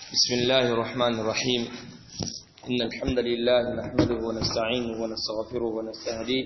بسم الله الرحمن الرحيم إن الحمد لله نحمده ونستعينه ونستغفره ونستهديه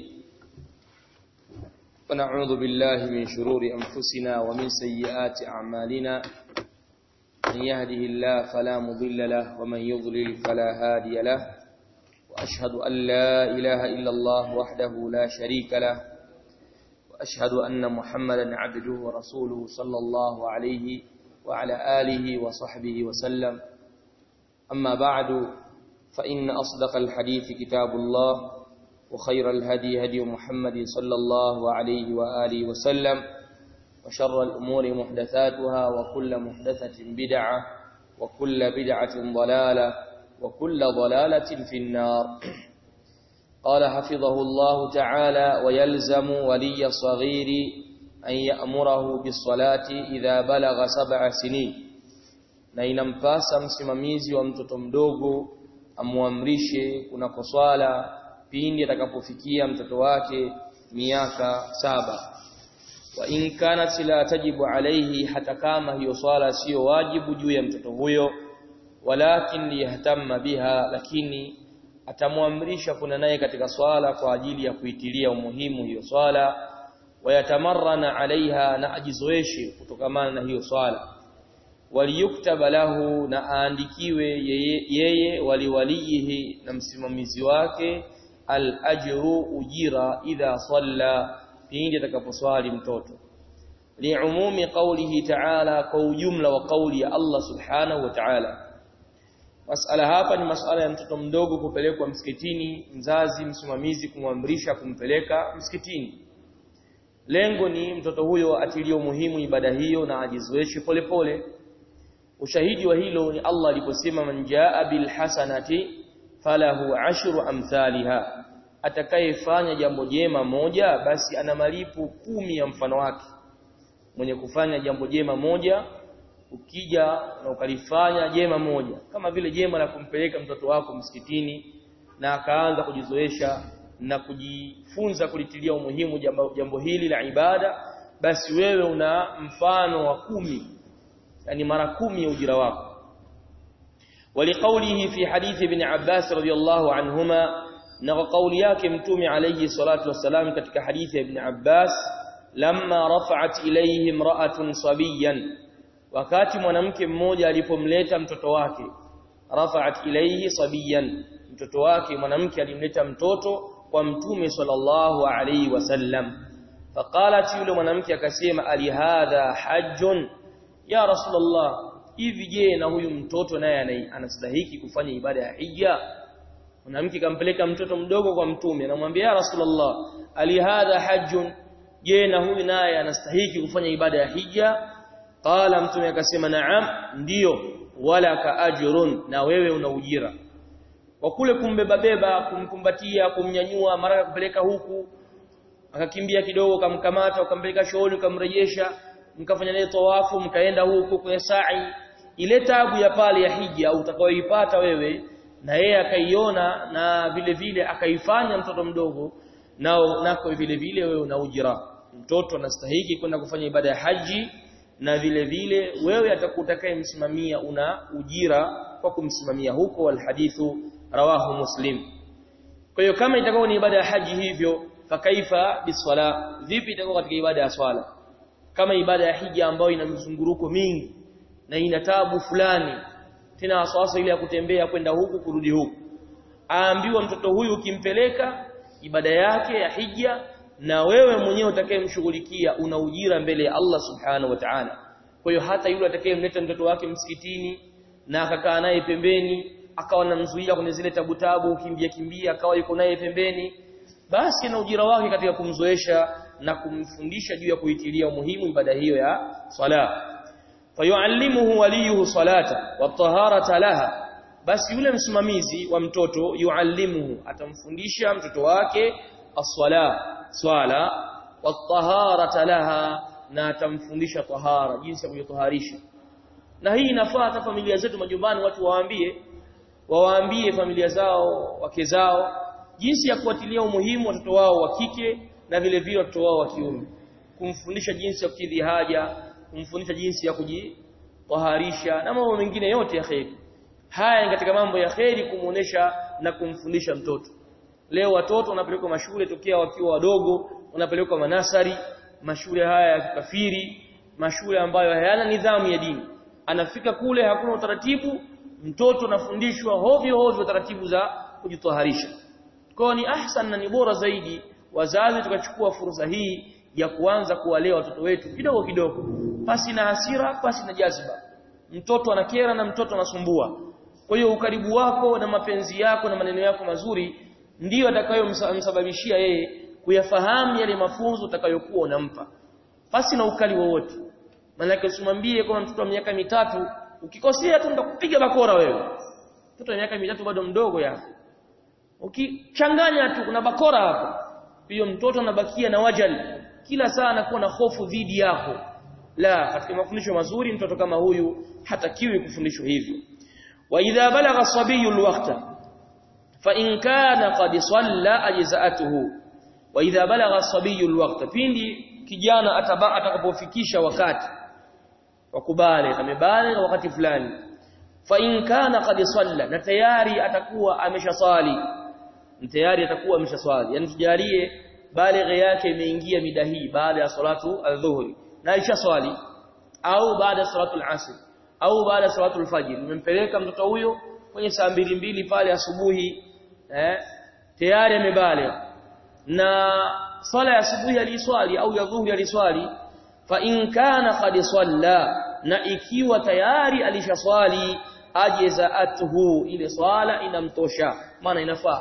ونعوذ بالله من شرور أنفسنا ومن سيئات أعمالنا من يهده الله فلا مضل له ومن يضلل فلا هادي له وأشهد أن لا إله إلا الله وحده لا شريك له وأشهد أن محمدا عبده ورسوله صلى الله عليه وعلى آله وصحبه وسلم أما بعد فإن أصدق الحديث كتاب الله وخير الهدي هدي محمد صلى الله عليه وآله وسلم وشر الأمور محدثاتها وكل محدثة بدعة وكل بدعة ضلالة وكل ضلالة في النار قال حفظه الله تعالى ويلزم ولي الصغير أن يأمره بالصلاة إذا بلغ سبع سنين na inampasa msimamizi wa mtoto mdogo amuamrishe kunako swala pindi atakapofikia mtoto wake miaka saba wa in kanat la tajibu alayhi hata kama hiyo swala sio wajibu juu ya mtoto huyo walakin liyahtamma biha lakini atamwamrisha kuna naye katika swala kwa ajili ya kuitilia umuhimu hiyo swala wayatamarrana alaiha na ajizoeshe kutokamana na hiyo swala waliyuktaba lahu na aandikiwe yeye, yeye waliwalihi na msimamizi wake al-ajru ujira idha salla pindi atakaposwali mtoto liumumi qawlihi ta'ala kwa ujumla wa qawli ya Allah subhanahu wa ta'ala masala hapa ni masala ya mtoto mdogo kupelekwa msikitini mzazi msimamizi kumwamrisha kumpeleka msikitini lengo ni mtoto huyo atilie muhimu ibada hiyo na ajizoeshe polepole ushahidi wa hilo ni Allah aliposema man jaa bil hasanati falahu ashru amthaliha atakayefanya jambo jema moja basi ana malipo kumi ya mfano wake mwenye kufanya jambo jema moja ukija na ukalifanya jema moja kama vile jema la kumpeleka mtoto wako msikitini na akaanza kujizoesha na kujifunza kulitilia umuhimu jambo, jambo hili la ibada basi wewe una mfano wa kumi yani mara kumi ya ujira wako ولقوله في حديث ابن عباس رضي الله عنهما na kauli yake mtume alayhi salatu wasalam katika hadithi ya ibn Abbas lamma rafa'at ilayhi imra'atun sabiyan wakati mwanamke mmoja alipomleta mtoto wake rafa'at ilayhi sabiyan mtoto wake mwanamke alimleta mtoto kwa mtume sallallahu alayhi wasallam faqalat yule mwanamke akasema ali hadha hajjun ya rasulullah hivi je na huyu mtoto naye anastahiki kufanya ibada ya hija mwanamke kampeleka mtoto mdogo kwa mtume anamwambia ya rasulullah ali hadha hajjun je na huyu naye anastahiki kufanya ibada ya hija qala mtume akasema naam ndiyo wala ka ajrun na wewe una ujira kwa kule kumbeba beba kumkumbatia kumnyanyua mara kupeleka huku akakimbia kidogo kamkamata ukampeleka shooni ukamrejesha mkafanya naye tawafu mkaenda huku kwenye sa'i ile tabu ya pale ya hija utakayoipata wewe na yeye akaiona na vile vile akaifanya mtoto mdogo nao nako vile vile wewe una ujira mtoto anastahili kwenda kufanya ibada ya haji na vile vile wewe atakutakaye msimamia una ujira kwa kumsimamia huko wal hadithu rawahu muslim kwa hiyo kama itakuwa ni ibada ya haji hivyo fakaifa biswala vipi itakuwa katika ibada ya swala kama ibada ya hija ambayo ina mzunguruko mingi na ina tabu fulani tena wasawasa ile ya kutembea kwenda huku kurudi huku aambiwa mtoto huyu ukimpeleka ibada yake ya hija na wewe mwenyewe utakayemshughulikia una ujira mbele ya Allah subhanahu wa ta'ala kwa hiyo hata yule atakayemleta mtoto wake msikitini na akakaa naye pembeni akawa anamzuia kwenye zile tabu tabu kimbia kimbia akawa yuko naye pembeni basi na ujira wake katika kumzoesha na kumfundisha juu ya kuitilia umuhimu ibada hiyo ya sala fayuallimuhu waliyuhu salata wa taharata laha basi yule msimamizi wa mtoto yuallimuhu atamfundisha mtoto wake as-sala swala wa taharata laha na atamfundisha tahara jinsi ya kujitaharisha na hii inafaa hata familia zetu majumbani watu waambie wawaambie familia zao wake zao jinsi ya kuatilia umuhimu watoto wao wa kike na vile vile watoto wao wa kiume kumfundisha jinsi ya kukidhi haja kumfundisha jinsi ya kuji taharisha na mambo mengine yote ya kheri haya ni katika mambo ya kheri kumuonesha na kumfundisha mtoto leo watoto wanapelekwa mashule tokea wakiwa wadogo wanapelekwa manasari mashule haya ya kikafiri mashule ambayo hayana nidhamu ya dini anafika kule hakuna utaratibu mtoto anafundishwa hovyo hovyo taratibu za kujitaharisha kwa ni ahsan na ni bora zaidi wazazi tukachukua fursa hii ya kuanza kuwalea watoto wetu kidogo kidogo pasi na hasira pasi na jaziba mtoto anakera na mtoto anasumbua kwa hiyo ukaribu wako na mapenzi yako na maneno yako mazuri ndiyo atakayomsababishia yeye kuyafahamu yale mafunzo utakayokuwa unampa pasi na ukali wowote maana usimwambie kama mtoto wa miaka mitatu ukikosea tu ndakupiga bakora wewe mtoto wa miaka mitatu bado mdogo yako ukichanganya tu kuna bakora hapo hiyo mtoto anabakia na wajali kila saa anakuwa na hofu dhidi yako la katika mafundisho mazuri mtoto kama huyu hatakiwi kufundishwa hivyo wa idha balagha sabiyu alwaqta fa in kana qad salla ajza'atuhu wa idha balagha sabiyu alwaqta pindi kijana atakapofikisha wakati wakubale amebale wakati fulani fa in kana qad salla na tayari atakuwa ameshaswali tayari atakuwa ameshaswali yani tujalie balighi yake imeingia mida hii baada ya salatu adhuhuri na alishaswali au baada ya salatu al-asr au baada ya salatu al-fajr nimempeleka mtoto huyo kwenye saa mbili mbili pale asubuhi eh tayari amebaligh na swala ya asubuhi aliswali au ya dhuhuri aliswali fa in kana qad salla na ikiwa tayari alishaswali ajzaatuhu ile swala inamtosha maana inafaa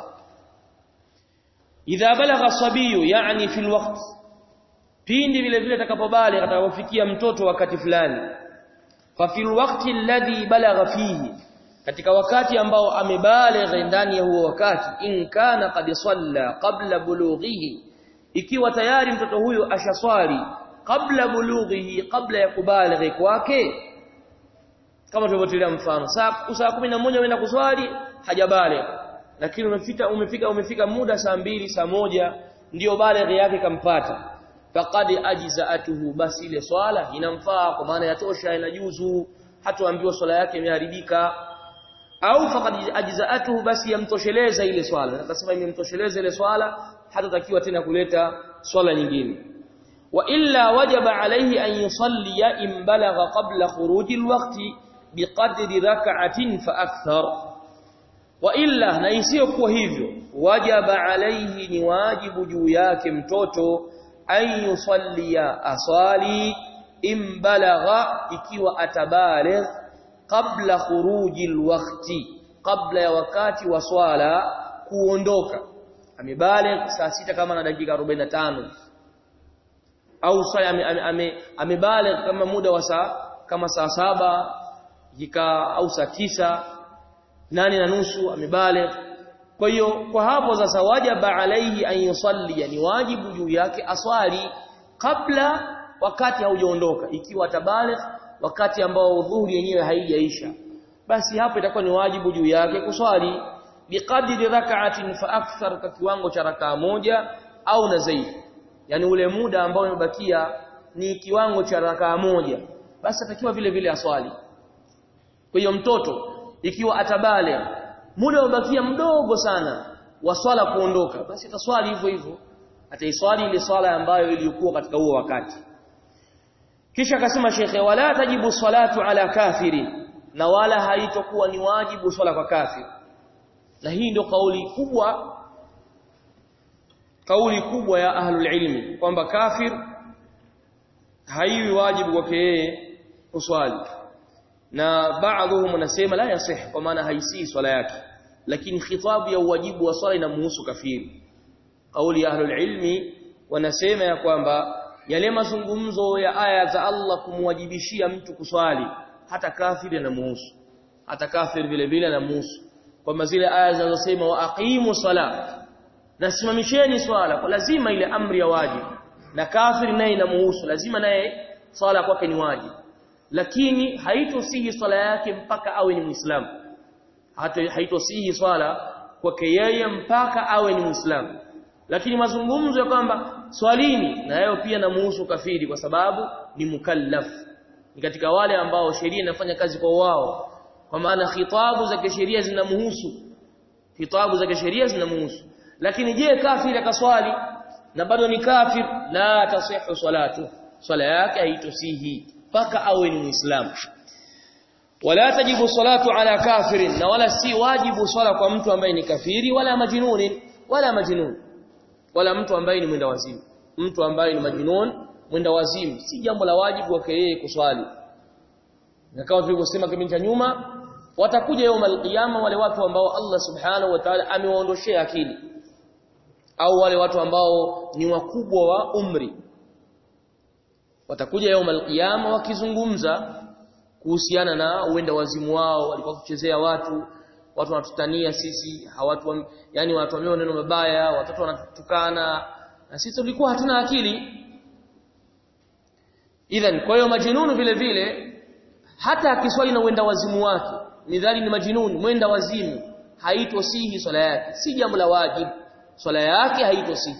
idha balagha sabiyu yani fi alwaqt pindi vile vile atakapobali atakapofikia mtoto wakati fulani fa fi alwaqti alladhi balagha fihi katika wakati ambao amebaligha ndani ya huo wakati in kana qad salla qabla bulughihi ikiwa tayari mtoto huyo ashaswali kabla bulughihi kabla ya kubalighi kwake kama tulivyotilia mfano saa saa 11 unaenda kuswali hajabaligh lakini umefika umefika umefika muda saa mbili saa moja ndiyo balighi yake kampata faqad ajza'atuhu basi ile swala inamfaa kwa maana yatosha inajuzu hatoambiwa swala yake imeharibika au faqad ajza'atuhu basi yamtosheleza ile swala akasema imemtosheleza ile swala hatatakiwa tena kuleta swala nyingine wa illa wajaba alayhi an yusalli in balagha qabla khuruji alwaqti biqadri rak'atin fa akthar wa illa na isiyokuwa hivyo wajaba alayhi ni wajibu juu yake mtoto an yusallia aswali in balagha ikiwa atabaligh qabla khuruji alwaqti qabla ya wakati wa swala kuondoka amebaligh saa sita kama na dakika 45 au saa amebaligh kama muda wa saa kama saa saba jika au saa tisa nane na nusu amebaligh kwa hiyo kwa hapo sasa wajaba alaihi an yusalli yani wajibu juu yake aswali kabla wakati haujaondoka ikiwa tabaligh wakati ambao dhuhuri yenyewe haijaisha basi hapo itakuwa ni wajibu juu yake kuswali biqadri rak'atin fa akthar kwa kiwango cha rakaa moja au na zaidi yani ule muda ambao umebakia ni kiwango cha rakaa moja basi atakiwa vile vile aswali kwa hiyo mtoto ikiwa atabale muda umebakia mdogo sana wa swala kuondoka basi ataswali hivyo hivyo ataiswali ile swala ambayo iliyokuwa katika huo wakati kisha akasema shekhe wala tajibu salatu ala kafiri na wala haitokuwa ni wajibu swala kwa kafiri na hii ndio kauli kubwa kauli kubwa ya ahlul ilmi kwamba kafir haiwi wajibu kwake yeye kuswali na baadhi wanasema la yasih kwa maana haisii swala yake lakini khitabu ya uwajibu wa swala inamhusu kafiri kauli ya ahlul ilmi wanasema ya kwamba yale mazungumzo ya aya za Allah kumwajibishia mtu kuswali hata kafiri anamuhusu hata kafiri vile vile anamuhusu kwamba zile aya zinazosema wa aqimu sala nasimamisheni swala kwa lazima ile amri ya wajibu na kafiri naye inamuhusu lazima naye swala kwake ni wajibu lakini haitosihi swala yake mpaka awe ni muislamu hata haitosihi swala kwake yeye mpaka awe ni muislamu lakini mazungumzo ya kwamba swalini na yao pia namuhusu kafiri kwa sababu ni mukallaf ni katika wale ambao sheria inafanya kazi kwa wao kwa maana khitabu za kisheria zinamhusu khitabu za kisheria zinamhusu lakini je kafiri akaswali na bado ni kafir la tasihu salatu swala yake haitosihi paka awe ni muislamu wala tajibu salatu ala kafirin na wala si wajibu swala kwa mtu ambaye ni kafiri wala majnuni wala majnun wala mtu ambaye ni mwenda wazimu mtu ambaye ni majnun mwenda wazimu si jambo la wajibu wake yeye kuswali na kama tulivyosema kipindi cha nyuma watakuja yawm alqiyama wale watu ambao Allah subhanahu wa ta'ala amewaondoshea akili au wale watu ambao ni wakubwa wa umri watakuja yawm alqiyama wakizungumza kuhusiana na uenda wazimu wao walikuwa kuchezea watu watu wanatutania sisi hawatu yani wanatuambia maneno mabaya watoto wanatutukana na sisi tulikuwa hatuna akili idhan kwa hiyo majinunu vile vile hata akiswali na uenda wazimu wake nidhali ni majinuni mwenda wazimu haitosihi swala yake si jambo la wajibu swala yake haitosihi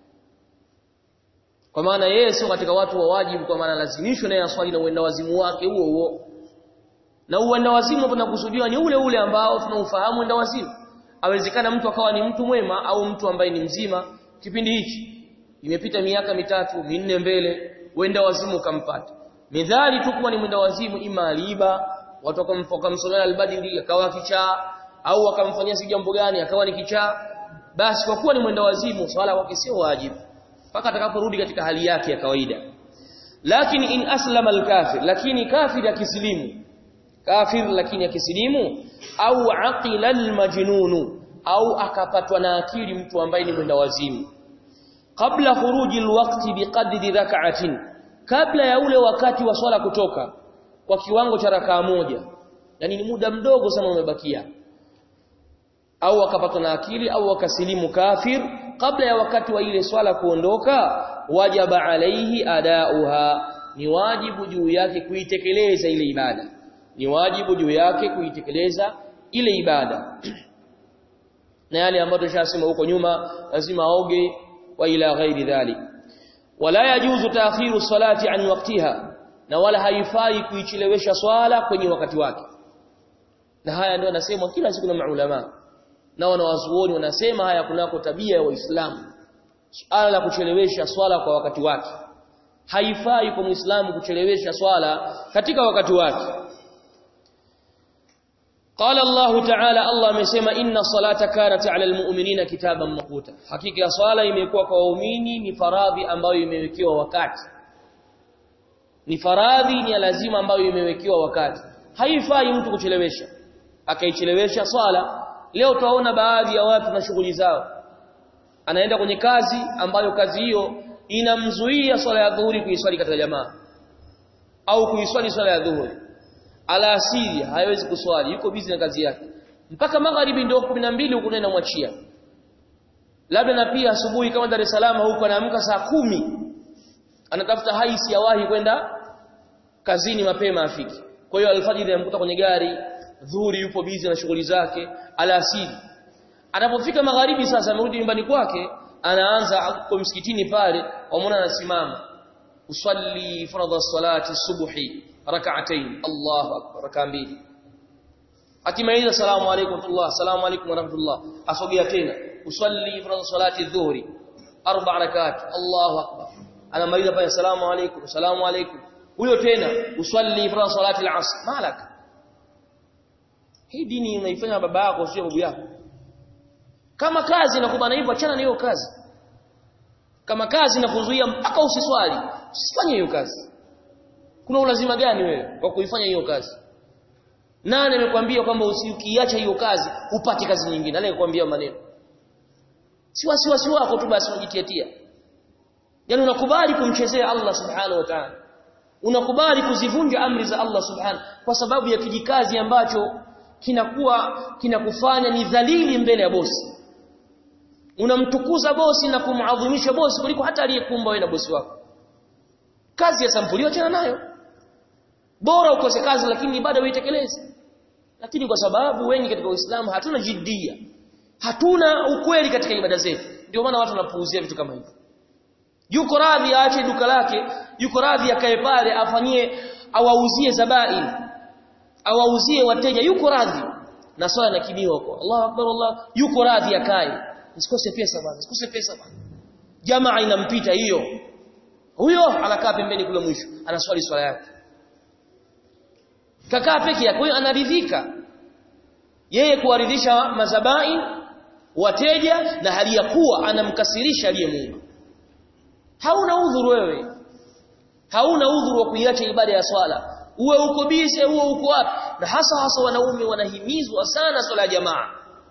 kwa maana yeye sio katika watu wa wajibu kwa maana lazimishwe naye aswali na uenda wazimu wake huo huo na uenda wazimu hapo nakusudiwa ni ule ule ambao tunaufahamu uenda wazimu awezekana mtu akawa ni mtu mwema au mtu ambaye ni mzima kipindi hichi imepita miaka mitatu minne mbele uenda wazimu ukampata midhali tu kuwa ni mwenda wazimu ima aliba watu wakamsomea albadili akawa kichaa au wakamfanyia si jambo gani akawa ni kichaa basi kwa kuwa ni mwenda wazimu swala kwake sio wajibu mpaka atakaporudi katika hali yake ya kawaida lakini in aslama alkafir lakini kafir akisilimu kafir lakini akisilimu au aqila almajnunu au akapatwa na akili mtu ambaye ni mwenda wazimu kabla khuruji alwaqti biqadri rak'atin kabla ya ule wakati wa swala kutoka kwa kiwango cha rakaa moja yani ni muda mdogo sana umebakia au akapatwa na akili au akasilimu kafir kabla ya wakati wa ile swala kuondoka wajaba alaihi adauha ni wajibu juu yake kuitekeleza ile ibada ni wajibu juu yake kuitekeleza ile ibada na yale ambayo tushasema huko nyuma lazima aoge wa ila ghairi dhalik wala yajuzu taakhiru salati an waqtiha na wala haifai kuichelewesha swala kwenye wakati wake na haya ndio anasemwa kila siku na maulama na wanawazuoni wanasema haya kunako tabia ya waislamu swala la kuchelewesha swala kwa wakati wake haifai kwa muislamu kuchelewesha swala katika wakati wake قال الله تعالى الله amesema inna salata kanat ala almu'minina kitaban maquta hakika swala imekuwa kwa waumini ni faradhi ambayo imewekewa wakati ni faradhi ni lazima ambayo imewekewa wakati haifai mtu kuchelewesha akaichelewesha swala leo tunaona baadhi ya watu na shughuli zao anaenda kwenye kazi ambayo kazi hiyo inamzuia swala ya dhuhuri kuiswali katika jamaa au kuiswali swala ya dhuhuri alasiri haiwezi kuswali yuko busy na kazi yake mpaka magharibi ndio 12 huko nenda mwachia labda na pia asubuhi kama Dar es Salaam huko anaamka saa kumi anatafuta haisi ya wahi kwenda kazini mapema afiki kwa hiyo alfajiri anamkuta kwenye gari dhuhuri yupo busy na shughuli zake alasiri anapofika magharibi sasa amerudi nyumbani kwake anaanza kwa msikitini pale wamwona anasimama usalli faradha salati subuhi rak'atayn Allahu akbar raka mbili akimaliza salamu alaykum tullah salamu alaykum wa rahmatullah asogea tena usalli faradha salati dhuhri arba rakat Allahu akbar anamaliza pale salamu alaykum salamu alaykum huyo tena usalli faradha salati al-asr malaka hii dini unaifanya baba yako sio babu yako kama kazi inakubana hivyo achana na hiyo kazi kama kazi inakuzuia mpaka usiswali usifanye hiyo kazi kuna ulazima gani wewe kwa kuifanya hiyo kazi nani amekwambia kwamba usikiacha hiyo kazi upate kazi nyingine anayekwambia maneno si wasiwasi wako tu basi unajitiatia yani unakubali kumchezea Allah subhanahu wa ta'ala unakubali kuzivunja amri za Allah subhanahu kwa sababu ya kijikazi ambacho kinakuwa kinakufanya ni dhalili mbele ya bosi unamtukuza bosi na kumadhimisha bosi kuliko hata aliyekumba wewe na bosi wako kazi ya sampulio achana nayo bora ukose kazi lakini ibada uitekeleze lakini kwa sababu wengi katika Uislamu hatuna jiddia hatuna ukweli katika ibada zetu ndio maana watu wanapuuzia vitu kama hivyo yuko radhi aache duka lake yuko radhi akae pale afanyie awauzie zabain awauzie wateja yuko radhi na swala nakimiwa huko Allahu akbar Allah yuko radhi akae usikose pesa bwana usikose pesa bwana jamaa inampita hiyo huyo anakaa pembeni kule mwisho anaswali swala yake kakaa peke yake huyo anaridhika yeye kuwaridhisha mazabai wateja na hali ya kuwa anamkasirisha aliyemuumba hauna udhuru wewe hauna udhuru wa kuiacha ibada ya swala uwe uko bize uwe uko wapi na hasa hasa wanaume wanahimizwa sana swala ya jamaa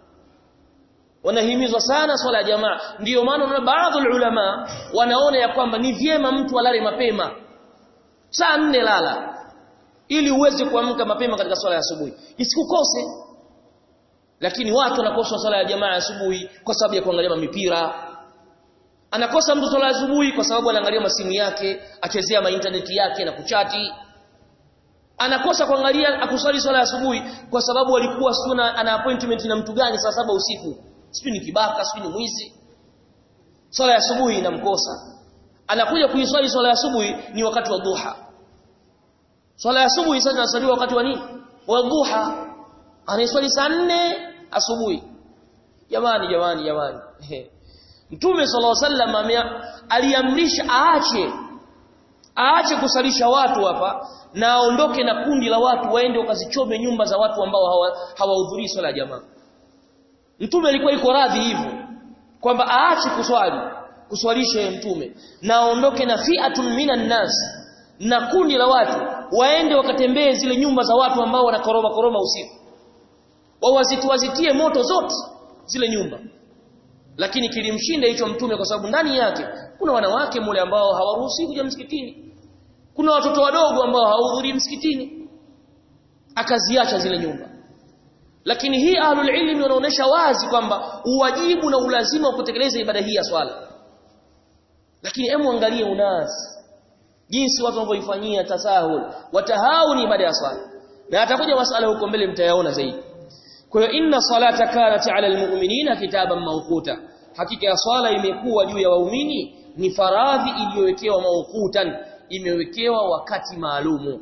wanahimizwa sana swala ya jamaa ndiyo maana na baadhi ulama wanaona ya kwamba ni vyema mtu alale mapema saa nne lala ili uweze kuamka mapema katika swala ya asubuhi isikukose lakini watu wanakosa swala ya jamaa asubuhi kwa sababu ya kuangalia mipira anakosa mtu swala asubuhi kwa sababu anaangalia masimu yake achezea ma internet yake na kuchati anakosa kuangalia akuswali swala asubuhi kwa sababu alikuwa suna ana appointment na mtu gani saa saba usiku sijui ni kibaka sijui ni mwizi swala ya asubuhi inamkosa anakuja kuiswali swala ya asubuhi ni wakati wa duha swala ya asubuhi sasa inasaliwa wakati wa nini wa duha anaiswali saa nne asubuhi jamani jamani jamani Mtume sallallahu alaihi wasallam aliamrisha aache aache kusalisha watu hapa na aondoke na kundi la watu waende wakazichome nyumba za watu ambao hawahudhurii hawa swala ya jamaa. Mtume alikuwa iko radhi hivyo kwamba aache kuswali kuswalisha mtume na aondoke na fi'atun minan nas na kundi la watu waende wakatembee zile nyumba za watu ambao wanakoroma koroma usiku. Wawazitiwazitie moto zote zile nyumba lakini kilimshinda hicho mtume kwa sababu ndani yake kuna wanawake mule ambao hawaruhusi kuja msikitini kuna watoto wadogo ambao hawahudhurii msikitini akaziacha zile nyumba lakini hii ahlul ilmi wanaonesha wazi kwamba uwajibu na ulazima wa kutekeleza ibada hii ya swala lakini hemu angalie unasi jinsi watu wanavyoifanyia tasahul watahauni ibada ya swala na atakuja masala huko mbele mtayaona zaidi kwa hiyo inna salata kanat ala almu'minina kitaban mawquta hakika ya swala imekuwa juu ya waumini ni faradhi iliyowekewa mawqutan imewekewa wakati maalumu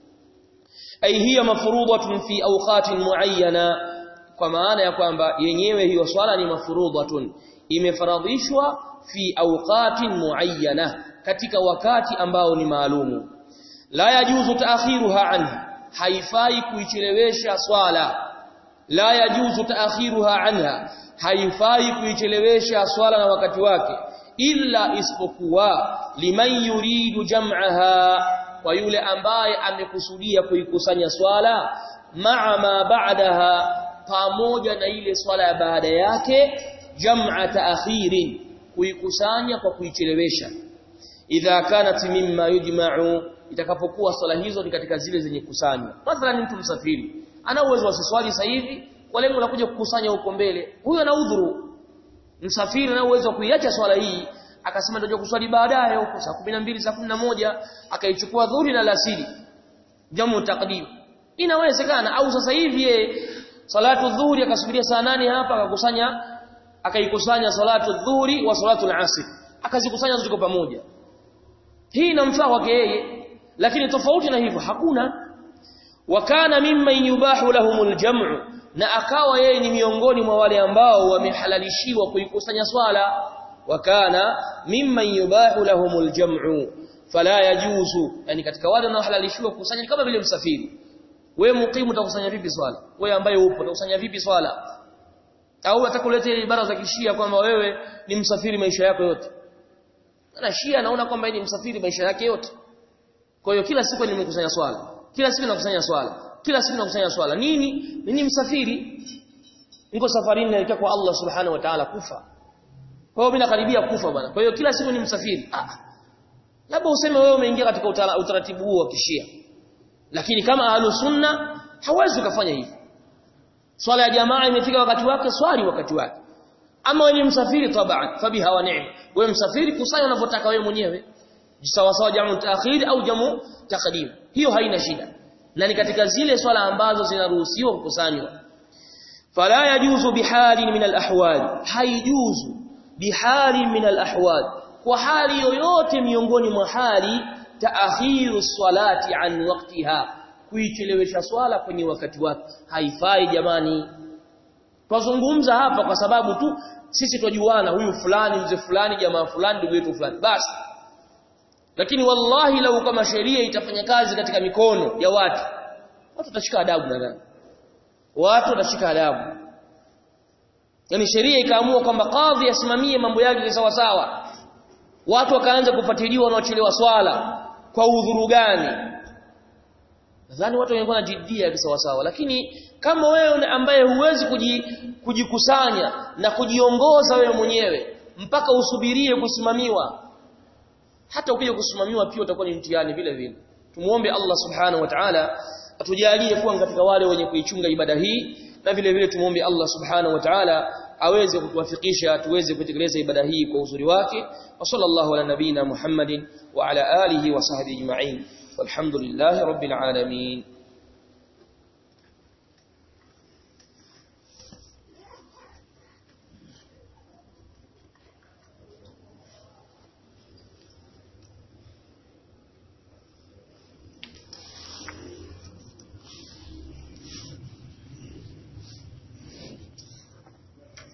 ay hiya mafruḍatun fi awqatin muayyana kwa maana ya kwamba yenyewe hiyo swala ni mafruḍatun imefaradhishwa fi awqatin muayyana katika wakati ambao ni maalumu la yajuzu taakhiruha anha haifai kuichelewesha swala la yajuzu taakhiruha anha haifai kuichelewesha swala na wakati wake illa isipokuwa liman yuridu jam'aha kwa yule ambaye amekusudia kuikusanya swala ma'a ma ba'daha pamoja na ile swala ya baada yake jam'a taakhirin kuikusanya kwa kuichelewesha idha kanat mimma yujma'u itakapokuwa swala hizo ni katika zile zenye kusanywa mathalan mtu msafiri ana uwezo asiswali sasa hivi kwa lengo la kuja kukusanya huko mbele huyo ana udhuru msafiri ana uwezo wa kuiacha swala hii akasema ndio kuswali baadaye huko saa 12 saa 11 akaichukua dhuhuri na alasiri jamu taqdim inawezekana au sasa hivi yeye salatu dhuhuri akasubiria saa nane hapa akakusanya akaikusanya salatu dhuhuri wa salatu al-asr akazikusanya zote kwa pamoja hii inamfaa kwake yeye lakini tofauti na hivyo hakuna wakana mimman yubahu lahumul jam'u na akawa yeye ni miongoni mwa wale ambao wamehalalishiwa kuikusanya swala wakana mimman yubahu lahumul jam'u fala yajuzu yani katika wale wanaohalalishiwa kukusanya kama vile msafiri wewe mukimu utakusanya vipi swala wewe ambaye upo utakusanya vipi swala au atakuletea ibara za kishia kwamba wewe ni msafiri maisha yako yote na shia anaona kwamba ni msafiri maisha yake yote kwa hiyo kila siku nimekusanya swala kila siku nakusanya swala kila siku nakusanya swala nini nini msafiri niko safarini naelekea kwa Allah subhanahu wa ta'ala kufa kwa hiyo mimi nakaribia kufa bwana kwa hiyo kila siku ni msafiri ah labda useme wewe umeingia katika utaratibu huo wa kishia lakini kama ahlu sunna hawezi kufanya hivi swala ya jamaa imefika wakati wake swali wakati wake ama wewe ni msafiri taban fabiha wa ni'ma wewe msafiri kusanya unavyotaka wewe mwenyewe sawa sawa jamu taakhir au jamu taqdim hiyo haina shida na ni katika zile swala ambazo zinaruhusiwa kukusanywa fala yajuzu bihalin min alahwal haijuzu bihalin min alahwal kwa hali yoyote miongoni mwa hali taakhiru salati an waqtiha kuichelewesha swala kwenye wakati wake haifai jamani twazungumza hapa kwa sababu tu sisi twajuana huyu fulani mzee fulani jamaa fulani ndugu yetu fulani basi lakini wallahi lau kama sheria itafanya kazi katika mikono ya watu watu watashika adabu nadhani watu watashika adabu yani sheria ikaamua kwamba kadhi asimamie mambo yake sawa sawa watu wakaanza kufuatiliwa wanaochelewa swala kwa udhuru gani nadhani watu wangekuwa na jiddia sawa sawa lakini kama wewe ambaye huwezi kujikusanya na kujiongoza wewe mwenyewe mpaka usubirie kusimamiwa hata ukija kusimamiwa pia utakuwa ni mtihani vile vile tumuombe Allah subhanahu wa ta'ala atujalie kuwa katika wale wenye kuichunga ibada hii na vile vile tumuombe Allah subhanahu wa ta'ala aweze kutuwafikisha tuweze kutekeleza ibada hii kwa uzuri wake wa sallallahu ala nabina Muhammadin wa ala alihi wa sahbihi ajma'in walhamdulillahi rabbil alamin